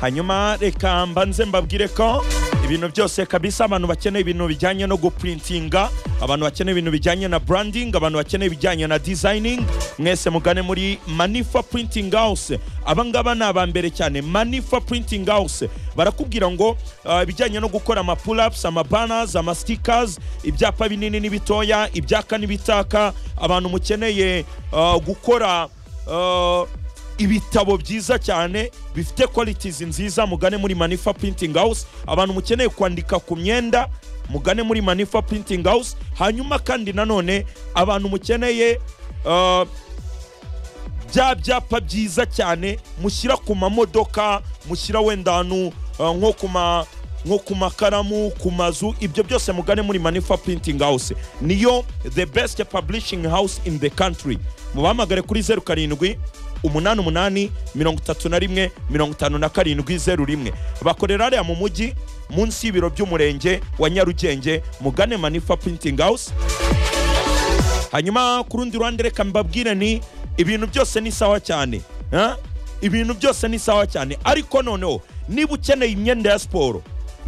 hanyuma reka mbanze mbabwire ko ibintu byose kabisa abantu bakeneye ibintu bijyanye no guprintinga abantu bakeneye ibintu bijyanye na branding abantu bakeneye ibijyanye na designing mwese mugane muri manifa printing house abangaba ni aba mbere cyane manifa printing house barakubwira ngo ah, ibijyanye no gukora amapulaps amabanners amasitikers ibyapa binini n'ibitoya ibyaka n'ibitaka abantu mukeneye ah, gukora ah, ibitabo byiza cyane bifite qualities nziza mugane muri manifa printing house abantu mukeneye kwandika ku myenda mugane muri manifa printing house hanyuma kandi nanone abantu mukeneye uh, bya byapa byiza cyane mushyira ku mamodoka mushyira wenda ahantu uh, nko ku ma nko ku makaramu ku mazu ibyo byose mugane muri manifa printing house niyo the best publishing house in the country mubahamagare kuri zeru karindwi umunani umunani mirongo itatu na rimwe mirongo itanu na karindwi zeru rimwe bakorera hariya mu mujyi munsi y'ibiro by'umurenge wa nyarugenge mugane manifa printing house hanyuma ku rundi ruhande reka mbabwire ni ibintu byose ni sawa cyane ha? ibintu byose ni sawa cyane ariko noneho niba ukeneye imyenda ya siporo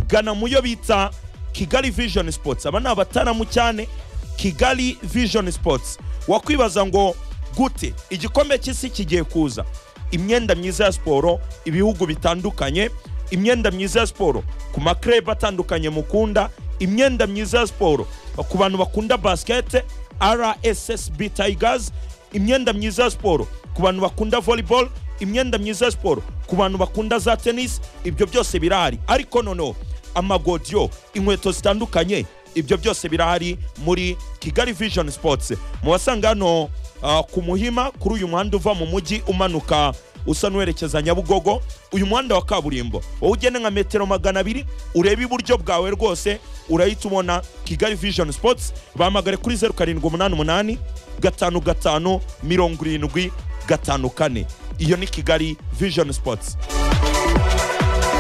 gana mu yo bita kigali vision sports aba ni abataramu cyane kigali vision sports wakwibaza ngo gute igikombe cy'isi kigiye kuza imyenda myiza ya siporo ibihugu bitandukanye imyenda myiza ya siporo ku makrebe atandukanye mukunda imyenda myiza ya siporo ku bantu bakunda basikete rssb tigers imyenda myiza ya siporo ku bantu bakunda volleyball imyenda myiza ya siporo ku bantu bakunda za tennis ibyo byose birahari ariko noneho amagodiyo inkweto zitandukanye ibyo byose birahari muri kigali vision sports mubasanga hano ah, ku muhima kuri uyu muhanda uva mu mujyi umanuka usa n'uwerekeza nyabugogo uyu muhanda wa kaburimbo wowe ugene nka metero magana abiri ureba iburyo bwawe rwose urahita ubona kigali vision sports bahamagare kuri zeru karindwi umunani umunani gatanu gatanu mirongo irindwi gatanu kane iyo ni kigali vision sports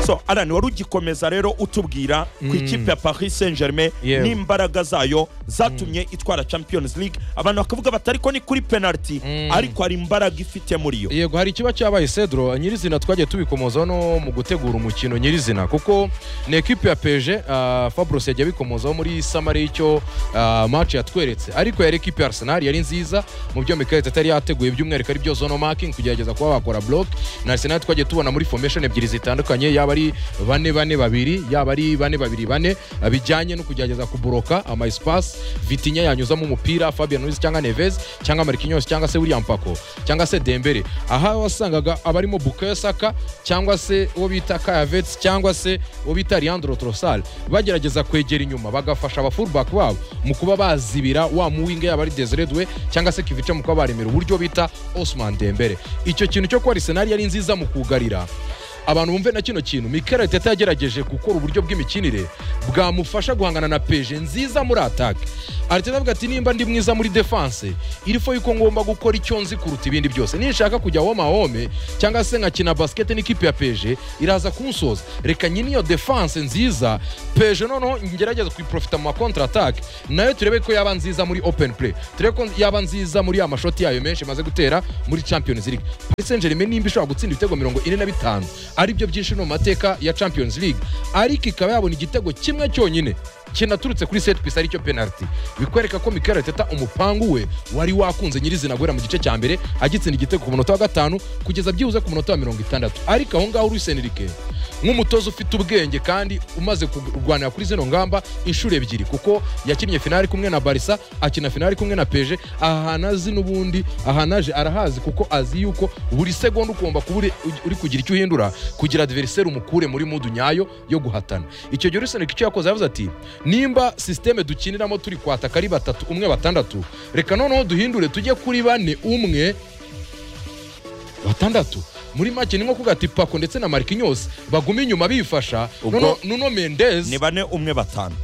so arani wari ugikomeza rero utubwira ku ikipe ya paris saint germain Yewe. n'imbaraga zayo zatumye itwara champions league abantu bakavuga bati ariko ni kuri penalty ariko hari imbaraga ifite muri yo yego hari ikiba cyabaye cedro nyirizina twagiye tubikomoza no mu gutegura umukino nyirizina kuko ni ekipi ya peje uh, fabrice yagiye abikomozaho muri samari y'icyo uh, match yatweretse ariko yari ekipi ya arsenal yari nziza mu byo mikel atari yateguye by'umwihariko ari byo zono making kugerageza kuba bakora block na arsenal twagiye tubona muri formation ebyiri zitandukanye yaba ari bane bane babiri yaba ari bane babiri bane uh, bijyanye no kugerageza kuburoka ama espace vitinya yanyuzamo umupira fabian ruiz cyangwa neves cyangwa marquinhos cyangwa se william pako cyangwa se dembere aha wasangaga abarimo bukayo saka cyangwa se uwo bita kayavets cyangwa se uwo bita leandro trosal bagerageza kwegera inyuma bagafasha abafurubak babo mu kuba bazibira wa muwinga yaba ari desiredwe cyangwa se kivica mu kuba baremera uburyo bita osman dembere icyo kintu cyo kuba arisenali yari nziza mu kugarira abantu bumve na kino kintu mikel arteta yagerageje gukora uburyo bw'imikinire bwamufasha guhangana na peje nziza muri atake arteta avuga ati nimba ndi mwiza muri defanse irifo yuko ngomba gukora icyo nzi kuruta ibindi byose ninshaka kujya woma wome cyangwa se nkakina basikete n'ikipe ya peje iraza kunsoza reka nyine iyo defanse nziza peje noneho ngerageza kuyiprofita mu makontra atake nayo turebe ko yaba nziza muri open play turebe ko yaba nziza muri ya mashoti yayo menshi imaze gutera muri champions league paris saint germain nimba ishobora gutsinda ibitego mirongo ine na bitanu aribyo byinshi no mu mateka ya champions league ariko ikaba yabona igitego kimwe cyonyine kinaturutse kuri set piece aricyo penalty bikwereka ko Mikel Arteta umupangu we wari wakunze nyirizina guhera mu gice cya mbere agitsinda igitego ku munota wa gatanu kugeza byibuze ku munota wa mirongo itandatu ariko aho ngaho Luis Enrique nk'umutoza ufite ubwenge kandi umaze kurwanira kuri zino ngamba inshuro ebyiri kuko yakinnye finali kumwe na barisa akina finali kumwe na peje aha hantu azi n'ubundi aha hantu aje arahazi kuko azi yuko buri segonda ugomba kuba uri- uri kugira icyo uhindura kugira adveriseri umukure muri mudu nyayo yo guhatana icyo gihe urusana icyo yakoze yavuze ati nimba sisiteme dukiniramo turi kwataka ari batatu umwe batandatu reka noneho duhindure tujye kuri bane umwe batandatu muri make ni nko kuvuga ati pako ndetse na marquinhos baguma inyuma bifasha Ubwo- Nono- nuno ni mendez bane umwe batanu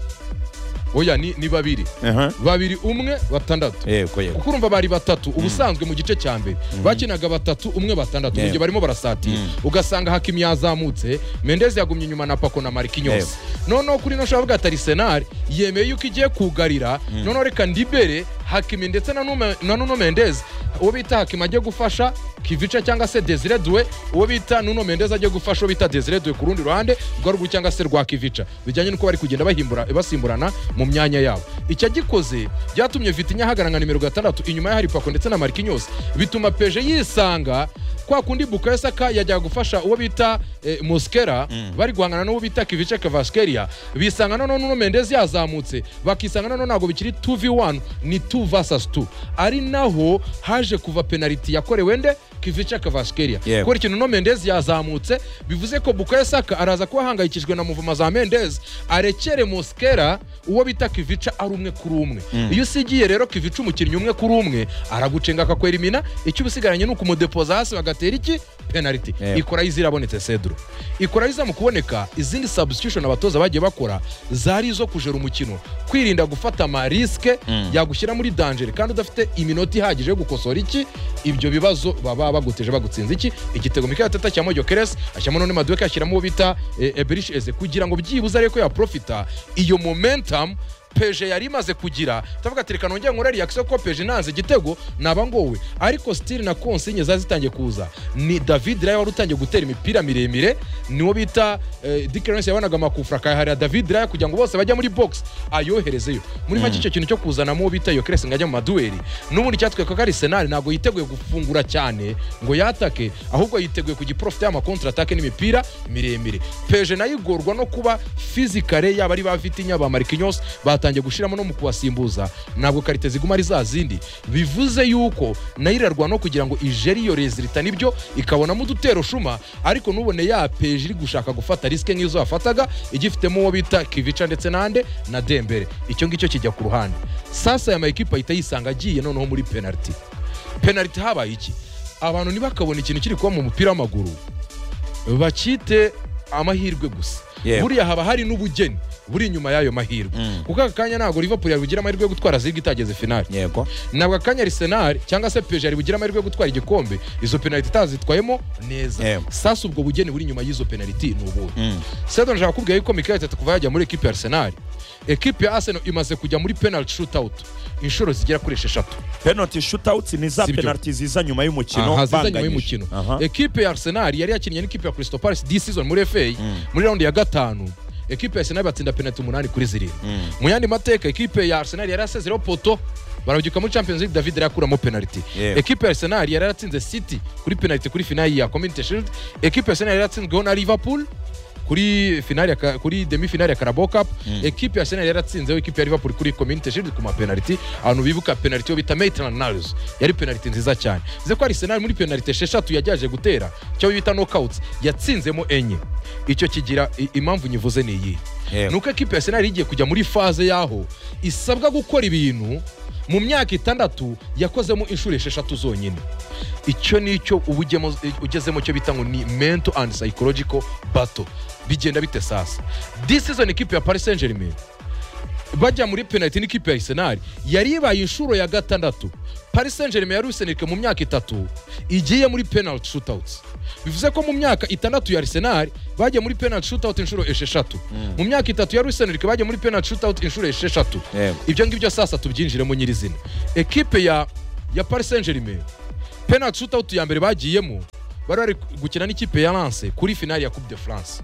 oya ni, ni babiri Aha. babiri umwe batandatu yego yego kuko urumva bari batatu ubusanzwe mu gice cya mbere bakinaga batatu umwe batandatu mu Yego. gihe barimo barasatira ugasanga hakimi yazamutse mendez yagumye inyuma na pako na Yego. marquinhos noneho kuri ino shavuga ati arisenali yemeye yuko igiye kugarira noneho reka ndibere hakimi ndetse na Nuno- na nuno mendez uwo bita hakima ajye gufasha kivica cyangwa se desire duwe uwo bita nuno mendeza ajye gufasha uwo bita desire duwe ku rundi ruhande rwa ruguru cyangwa se rwa kivica bijyanye n'uko bari kugenda bahimbura- basimburana mu myanya yabo icyo gikoze byatumye vitinya ahagaragara nimero gatandatu inyuma ya hari pako ndetse na markinyose bituma peje yisanga kwa kundi bukayo saka yajyaga gufasha uwo bita eh, moskera bari guhangana n'uwo bita kivice kavaskeria bisanga noneho nuno mendezi yazamutse bakisanga noneho ntabwo bikiri 2v1 ni 2 vs 2 ari naho haje kuva penaliti yakorewe nde kivice kavaskeria Yego. kubera ikintu no mendezi yazamutse bivuze ko bukayo saka araza kuba ahangayikishijwe na muvuma za mendezi arekere moskera uwo bita kivica ari umwe kuri umwe iyo usigiye rero kivica umukinnyi umwe kuri umwe aragucenga akakwerimina icyo uba usigaranye ni ukumudepoza hasi bagatera iki penaliti Yego. ikorayo zirabonetse cedro ikorayo iza mu kuboneka izindi substitution abatoza bagiye bakora zari izo kujera umukino kwirinda gufata amarisike yagushyira muri dangere kandi udafite iminota ihagije yo gukosora iki ibyo bibazo baba baguteje bagutsinze iki igitego mikayo teta cyamo jokeres ashyiramo none maduke ashyiramo uwo bita eh, eberish eze kugira ngo byibuze ariko yaprofita iyo momentum peje yari imaze kugira ndavuga ati reka nongere nkore reaction ko peje nanze igitego naba ngowe ariko stili na konsinye zari zitangiye kuza ni david raya wari utangiye gutera imipira miremire niwo bita eh, dick lawrence yabonaga amakufra akayaharira david raya kugira ngo bose bajya muri box ayoherezeyo muri make icyo kintu cyo kuzanamo uwo bita yokerese ngo ajya mu maduweri n'ubundi cyatwereka ko ari senari ntabwo yiteguye gufungura cyane ngo yatake ahubwo yiteguye kugiprofita y'amakontra atake n'imipira miremire peje nayo igorwa no kuba fizikare yaba ari ba vitinya ba marikinyos batangiye gushiramo no mu kubasimbuza ntabwo karite ziguma ari za zindi bivuze yuko nayo irarwa no kugira ngo ijeri iyo rezilita nibyo ikabonamo udutero shuma ariko nubone ya peje iri gushaka gufata risike nk'izo yafataga igifitemo uwo bita kivica ndetse n'ande na dembere icyo ngicyo kijya ku ruhande sasa ya mayikipe ahita yisanga agiye noneho muri penaliti penaliti habaye iki abantu ntibakabona ikintu kiri kuba mu mupira w'amaguru bakite amahirwe gusa Yewe. buriya haba hari n'ubugeni buri inyuma y'ayo mahirwe Mm. kuko aka kanya ntabwo liverpool yari bugira amahirwe yo gutwara zirga itageze finali yego ntabwo akanya arisenal cyangwa se peje yari bugira amahirwe yo gutwara igikombe izo penaliti itazitwayemo neza Yewe. sasa ubwo bugeni buri inyuma y'izo penaliti ni ubuhe Mm. sedo ndashaka kubwira yuko mikael teta kuva yajya muri ekipe ya arsenal ekipe ya arsenal imaze kujya muri penalty shootout inshuro zigera kuri esheshatu penalty shootouts ni za Si byo. penalty ziza nyuma y'umukino Aha, ziza nyuma banganyije. y'umukino Aha. ekipe ya arsenal yari yakinnye n'ikipe ya crystal palace this season muri fa muri raundi ya gatanu ekipe ya arsenal batsinda penalty umunani kuri zirindwi Mm. mu yandi mateka ekipe ya arsenal yari yasezereho poto barabyuka muri champions league david yari akuramo penalty Yewe. ekipe ya arsenal yari yaratsinze city kuri penalty kuri finali ya community shield ekipe ya arsenal yari yatsinzweho na liverpool kuri finali ya ka- kuri demi finali ya Carabao Cup ekipe ya Arsenal yaratsinzeho ekipe ya Liverpool kuri Community Shield ku ma penalty ahantu bibuka penalty yo bita Maitland Niles yari penalty nziza cyane bize ko Arsenal muri penalty esheshatu yajyaje gutera cyo bita knockouts yatsinzemo enye icyo kigira i- impamvu nyivuze ni iyi Yego. nuko ekipe ya Arsenal igiye kujya muri faze yaho isabwa gukora ibintu mu myaka itandatu yakozemo inshuro esheshatu zonyine icyo ni icyo uba ugemo- ugezemo cyo bita ngo ni mental and psychological battle bigenda bite sasa this season ikipe ya paris saint germain bajya muri penaliti n'ikipe ya arsenal yari ibaye inshuro ya gatandatu paris saint germain yari useneke mu myaka itatu igiye muri penaliti shootouts bivuze ko mu myaka itandatu ya arsenal bagiye muri penaliti shootout inshuro esheshatu mu myaka itatu yari useneke bagiye muri penaliti shootout inshuro esheshatu Yego. ibyo ngibyo sasa tubyinjiremo nyirizina ekipe ya ya paris saint germain penaliti shootout ya mbere bagiyemo bari bari gukina n'ikipe ya lance kuri finali ya coupe de france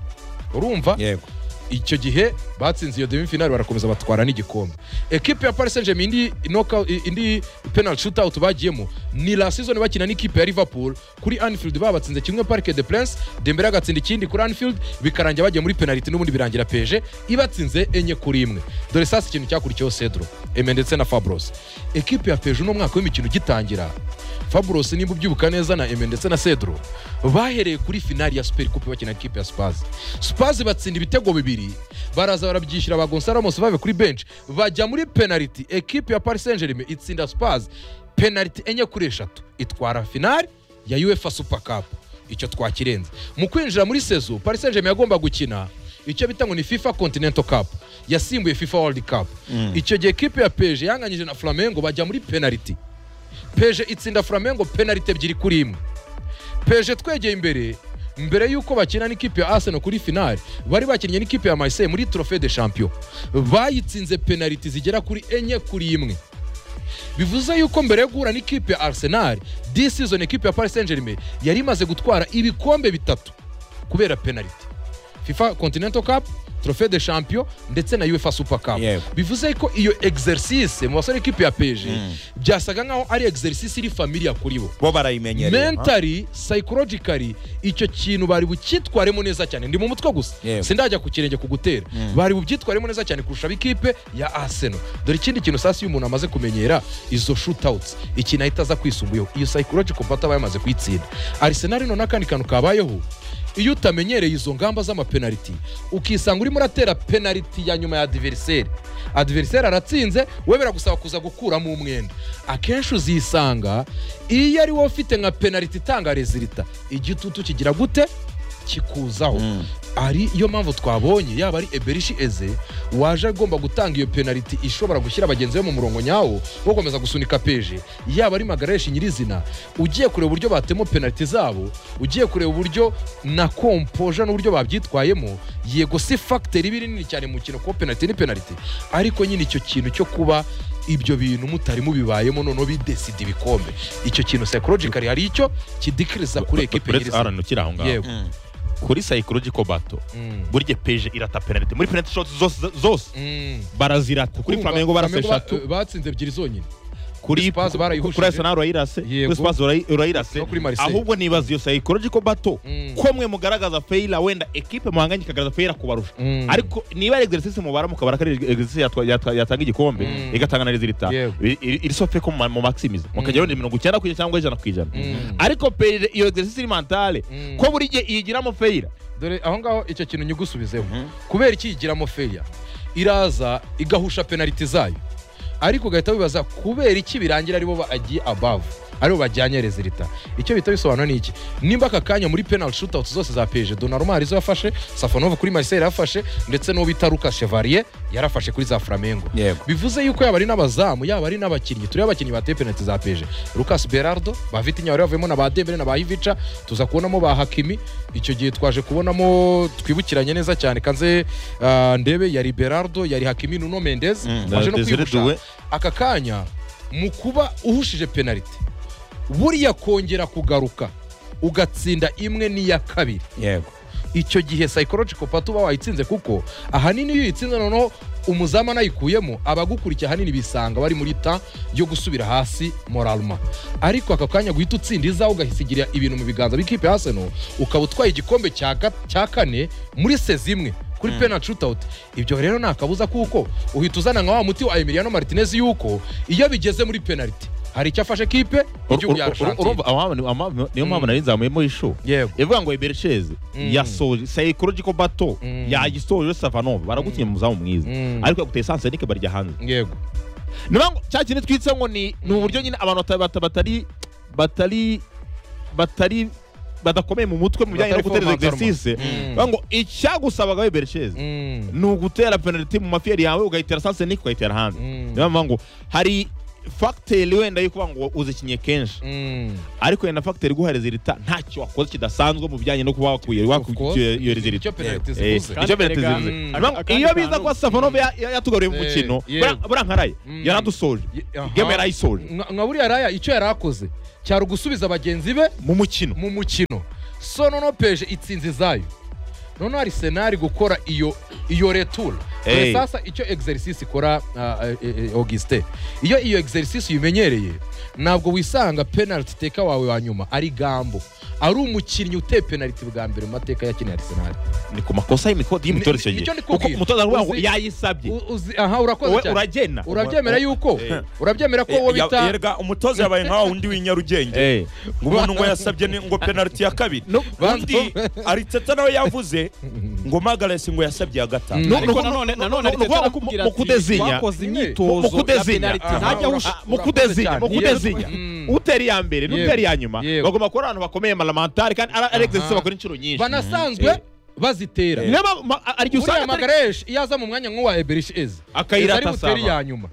urumva yego icyo gihe batsinze iyo demi finali barakomeza batwara n'igikombe ekipe ya paris saint germain indi, knockout- i- indi penal shootout bagiyemo ni la season bakina n'ikipe ya liverpool kuri anfield babatsinze kimwe parke de prince dembere agatsinda ikindi kuri anfield bikarangira bagiye muri penaliti n'ubundi birangira peje ibatsinze enye kuri imwe dore sasa ikintu cyakurikiyeho cedro eme ndetse na fabros ekipe ya peje uno mwaka w'imikino ugitangira fabros nimba ubyibuka neza na eme ndetse na cedro bahereye kuri finali ya super coupe bakina n'ikipe ya spaz spaz batsinda ibitego bibiri baraza barabyishyura ba gonzalo ramos bave kuri bench bajya muri penaliti ekipe ya paris saint germain itsinda spaz penaliti enye kuri eshatu itwara finali ya uefa super cup icyo twakirenze mu kwinjira muri sezo paris saint germain yagomba gukina icyo bita ngo ni fifa continental cup yasimbuye fifa world cup icyo gihe ekipe ya peje yanganyije na flamengo bajya muri penaliti peje itsinda flamengo penaliti ebyiri kuri imwe peje twegeye imbere mbere y'uko bakina n'ikipe ya arsenal kuri finali bari bakinnye n'ikipe ya marseille muri trofe de champion bayitsinze penaliti zigera kuri enye kuri imwe bivuze yuko mbere yo guhura n'ikipe ya arsenal this season ekipe ya paris saint germain yari imaze gutwara ibikombe bitatu kubera penaliti fifa continental cup trofe de champion ndetse na uefa super cup Yego. bivuze ko iyo exercise mu basore ekipe ya pg Mm. byasaga nkaho ari exercise iri familia kuri bo bo barayimenyereye ha? mentally psychologically icyo kintu bari bucyitwaremo neza cyane ndi mu mutwe gusa Yewe. sindajya ku kirenge kugutera Mm. bari bubyitwaremo neza cyane kurusha ab'ikipe ya arsenal dore ikindi kintu sasi iyo umuntu amaze kumenyera izo shootouts ikintu ahita aza kwisumbuyeho iyo psychological part aba yamaze kuyitsinda arsenal none akandi kantu kabayeho iyo utamenyereye izo ngamba z'amapenaliti ukisanga urimo uratera penaliti ya nyuma ya adversary adversary aratsinze we biragusaba kuza gukuramo umwenda akenshi uzisanga iyo ari wowe ufite nka penaliti itanga rezilita igitutu kigira gute kikuzaho Mm. ari yo mpamvu twabonye yaba ari eberishi eze waje agomba gutanga iyo penaliti ishobora gushyira bagenzi be mu murongo nyawo wo gukomeza gusunika peje yaba ari magareshi nyirizina ugiye kureba uburyo batemo penaliti zabo ugiye kureba uburyo na kompoja n'uburyo babyitwayemo yego si fagiteri iba iri nini cyane mu kintu kuba penaliti ni penaliti ariko nyine icyo kintu cyo kuba ibyo bintu mutari mubibayemo noneho bidesida ibikombe icyo kintu psychologically hari icyo kidikiriza kuri ekipe uretse nyirizina arani ukiri aho ngaho Yego. Mm. kuri psychological battle Mm. burya peje irata penalty muri penalty shots zose zose Mm. barazirata kuri Urumva, flamengo barase Flamengo ba- eshatu eh, batsinze ebyiri zonyine kuri Spurs ku- barayihushije. kuri Arsenal urayirase Yego. kuri Spurs urayi- urayirase No kuri Marseille. ahubwo nibaza iyo psychological battle Mm. ko mwe mugaragaza faila wenda ekipe muhanganye ikagaragaza faila kubarusha Mm. ariko niba ari exercise mubara mukabara ko ari exercise yatwa- yatwa- yatanga igikombe Mm. igatanga na resulta Yego. i- i- iri sofe ko mu maximize mukajyaho ni mirongo icyenda ku ijana cyangwa ijana ku ijana Mm. ariko peje iyo exercise iri mentale Mm. ko buri gihe iyigiramo faila dore aho ngaho icyo kintu nyigusubizeho Mhm. kubera iki yigiramo feya iraza igahusha penaliti zayo ariko ugahita wibaza kubera iki birangira aribo bagiye above aribo bajyanye rezilita icyo bihita bisobanura ni iki nimba aka kanya muri penal shootout zose za pg donaruma arizo yafashe safonova kuri marseille yarafashe ndetse n'uwo bita lucas chevalier yarafashe kuri za flamengo yego bivuze yuko yaba ari n'abazamu yaba ari n'abakinnyi tureba abakinnyi bateye penaliti za peje lucas berardo ba vitinyawe bavuyemo na ba dembele na ba hivica tuza kubonamo ba hakimi icyo gihe twaje kubonamo twibukiranye neza cyane kanze ah, ndebe yari berardo yari hakimi nuno mendez Mm, waje no Desire kwibusha Doué. aka kanya mu kuba uhushije penaliti buriya kongera kugaruka ugatsinda imwe n'iya kabiri yego icyo gihe psychological part uba wayitsinze kuko ahanini iyo uyitsinze noneho umuzamu anayikuyemo abagukurikiye ahanini bisanga bari muri ta yo gusubira hasi moralma ariko aka kanya guhita utsinda izawe ugahisigira ibintu mu biganza by'ikipe ya Arsenal ukaba utwaye igikombe cya ga- cya kane muri sezi imwe kuri penalty shootout ibyo rero nta kabuza kuko uhita uzana nka wa muti wa Emiliano Martinez yuko iyo bigeze muri penalty hari icyo afashe kipe igihugu ya Argentina urumva amahame- amahame- niyo mpamvu Mm. nari nzamuyemo ishu yego ivuga ngo eberesheze Mm. yasoje psychological battle Mm. yagisoje savanova baragutinya mu muzamu mwiza Mm. ariko yaguteye sansenike barya hanze yego ni ngo cya kintu twitse ngo ni ni uburyo nyine abantu bata- bata- batari batari batari badakomeye mu mutwe mu bijyanye no Batari gutereza formatarwa. exercise Mm. bavuga ngo icyagusabaga eberesheze Mm. ni ugutera penaliti mu mafiyeri yawe ugayitera sansenike ukayitera hanze Mm. niyo mpamvu ngo hari fagiteri wenda yo kuvuga ngo uzikinye kenshi Mm. ariko wenda fagiteri iguha rezilita ntacyo wakoze kidasanzwe mu bijyanye no kuba wakuye Of wakuye course. iyo- iyo rezilita icyo penaliti Eh, zivuze icyo penaliti Kandi zivuze erega, Niyo mpamvu akandi iyo biza kantu- kuba savanova ya- ya- yatugaruye mu Eh, mukino yego. bura- burankaraye Mm. yaradusoje Ye- game aha. yarayisoje nka nka buriya raya icyo yari akoze cyari ugusubiza bagenzi be mu mukino mu mukino so noneho peje itsinzi zayo noneho hari senari gukora iyo iyo retura Hey. hey. sasa icyo exercise ikora uh, augustin iyo iyo exercise uyimenyereye ntabwo wisanga penaliti teka wawe wa nyuma ari gambo ari umukinnyi uteye penaliti bwa mbere mu mateka ya kino arsenal ni ku makosa y'imikodi y'imitozo icyo Ni- gihe nicyo ndi kuko kubwira. umutoza aravuga ngo Uzi- yayisabye U- uzi- aha urakoze wowe cyane uragena urabyemera yuko Eh. urabyemera ko wowe Ya- bita yerega umutoza yabaye nka wa wundi w'inyarugenge Eh. ngo umuntu ngo yasabye ni- ngo penaliti ya kabiri undi ariteta nawe yavuze ngo magaresi ngo yasabye ya gatanu Mm. ariko Nuko- nanone nuko- nanone nuko- nuko- Arteta arakubwira mu ati, kudezinya. wakoze mu mu imyitozo ya kudezinya penaliti Aha. ntajya Urakoze ush- mu urakoze kudezinya cyane. mu kudezinya Mm. utera iya mbere Yego. n'utera iya nyuma Yego. bagomba kuba ari abantu bakomeye malamentari kandi ari ari exercise Aha. bakora inshuro nyinshi banasanzwe bazitera niyo mpamvu ma- arigihe usanga uriya atari- magareshi iyo aza mu mwanya nk'uwa eberishi eze Akayirata Eze ari butere asaba. iya nyuma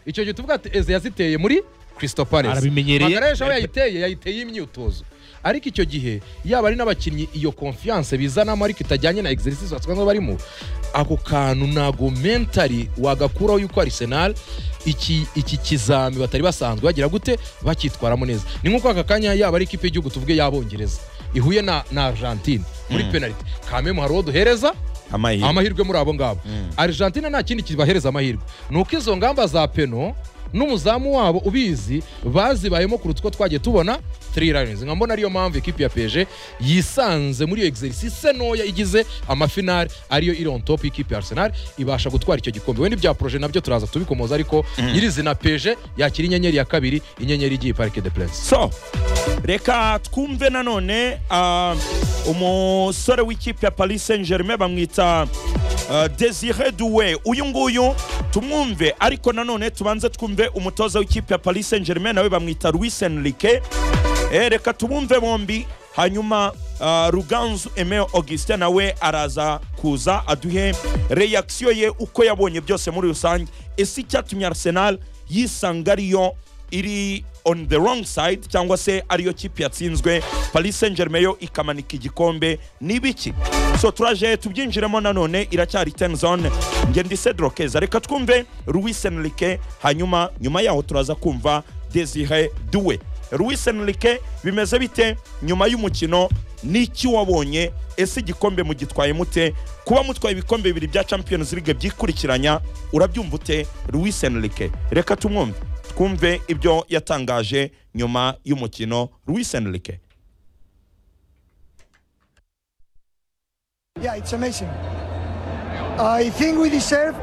icyo gihe tuvuga ati eze yaziteye muri Crystal Palace Arabimenyereye. magareshi aho yayiteye yayiteye imyitozo ariko icyo gihe yaba ari n'abakinnyi iyo konfiyanse bizanamo ariko itajyanye na exercise basanzwe barimo ako kantu ntago mentali wagakuraho yuko arisenal iki iki kizami batari basanzwe bagira gute bakitwaramo neza ni nk'uko aka kanya yaba ari ikipe y'igihugu tuvuge y'abongereza ihuye na na argentine muri Mm. penaliti kamemu hari uwo duhereza amahirwe amahirwe muri abo ngabo Mm. argentine nta kindi kibahereza amahirwe ni uko izo ngamba za peno n'umuzamu wabo ubizi bazibayemo kuruta uko twagiye tubona three lions nka mbona ariyo mpamvu ikipe ya peje yisanze muri iyo exercise ntoya igize amafinari ariyo iri on top y'ikipe ya arsenal ibasha gutwara icyo gikombe wenda ibya proje nabyo turaza tubikomoza ariko nyirizina peje yakira inyenyeri ya kabiri inyenyeri igiye parike de prince so reka twumve nanone ah, umusore w'ikipe ya paris saint germain bamwita ah, desire duwe uyu nguyu tumwumve ariko nanone tubanze twumve umutoza w'ikipe ya paris saint germain nawe bamwita louis enrique Eh, reka tubumve bombi hanyuma ah, ruganzu emeo augustin nawe araza kuza aduhe reaction ye uko yabonye byose muri rusange ese icyatumye arsenal yisanga ariyo iri on the wrong side cyangwa se ariyo kipe yatsinzwe paris saint germain yo ikamanika igikombe ni ibiki so turaje tubyinjiremo nanone iracyari ten zone nge ndi cedro keza reka twumve louis enrique hanyuma nyuma yaho turaza kumva desire duwe louis enrique bimeze bite nyuma y'umukino n'iki wabonye ese igikombe mugitwaye mute kuba mutwaye ibikombe bibiri bya champions league byikurikiranya urabyumva ute louis enrique reka tumwumve twumve ibyo yatangaje nyuma y'umukino louis enrique Yeah, it's amazing. I think we deserve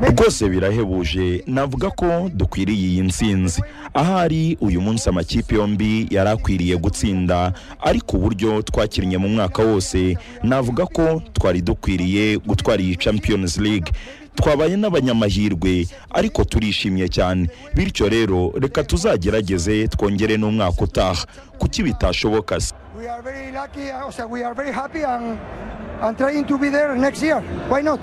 rwose birahebuje navuga ko dukwiriye iyi ntsinzi ahari uyu munsi amakipe yombi yari akwiriye gutsinda ariko uburyo twakinnye mu mwaka wose navuga ko twari dukwiriye gutwara iyi champions league twabaye n'abanyamahirwe ariko turishimye cyane bityo rero reka tuzagerageze twongere n'umwaka utaha kuki bitashoboka se we are very lucky, uh, so we are very happy and and trying to be there next year. Why not?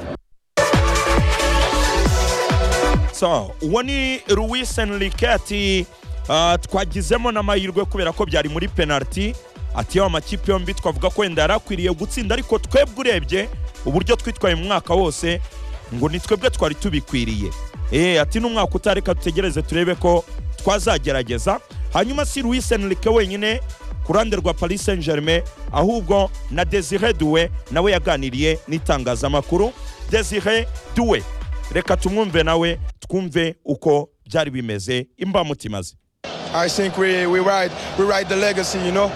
so uwo ni louis enrique ati "Ah, twagizemo n'amahirwe kubera ko byari muri penaliti ati yaba amakipe yombi twavuga ko wenda yari akwiriye gutsinda ariko twebwe urebye uburyo twitwaye mu mwaka wose ngo ni twebwe twari tubikwiriye Eh, ati n'umwaka utaha reka dutegereze turebe ko twazagerageza hanyuma si louis enrique wenyine ku ruhande rwa paris saint germain ahubwo na desire duwe nawe yaganiriye n'itangazamakuru desire duwe reka tumwumve nawe twumve uko byari bimeze imbamutima ze I think we, we ride we ride the legacy, you know.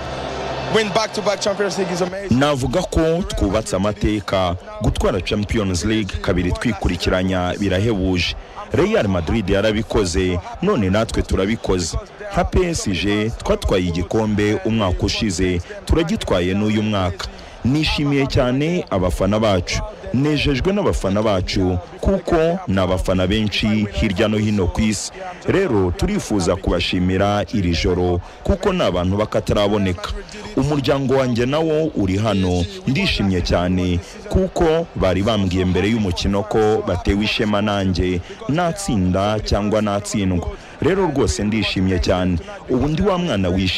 Win back to back Champions League is amazing. navuga ko twubatse amateka gutwara champions league kabiri twikurikiranya birahebuje real madrid yarabikoze none natwe turabikoze nka psg twatwaye igikombe umwaka ushize turagitwaye n'uyu mwaka nishimiye cyane abafana bacu nejejwe n'abafana bacu kuko ni abafana benshi hirya no hino ku isi rero turifuza kubashimira iri joro kuko ni abantu bakataraboneka umuryango wanjye nawo uri hano ndishimye cyane kuko bari bambwiye mbere y'umukino ko batewe ishema nanjye natsinda cyangwa natsindwa rero rwose ndishimye cyane ubu ndi wa mwana wishimye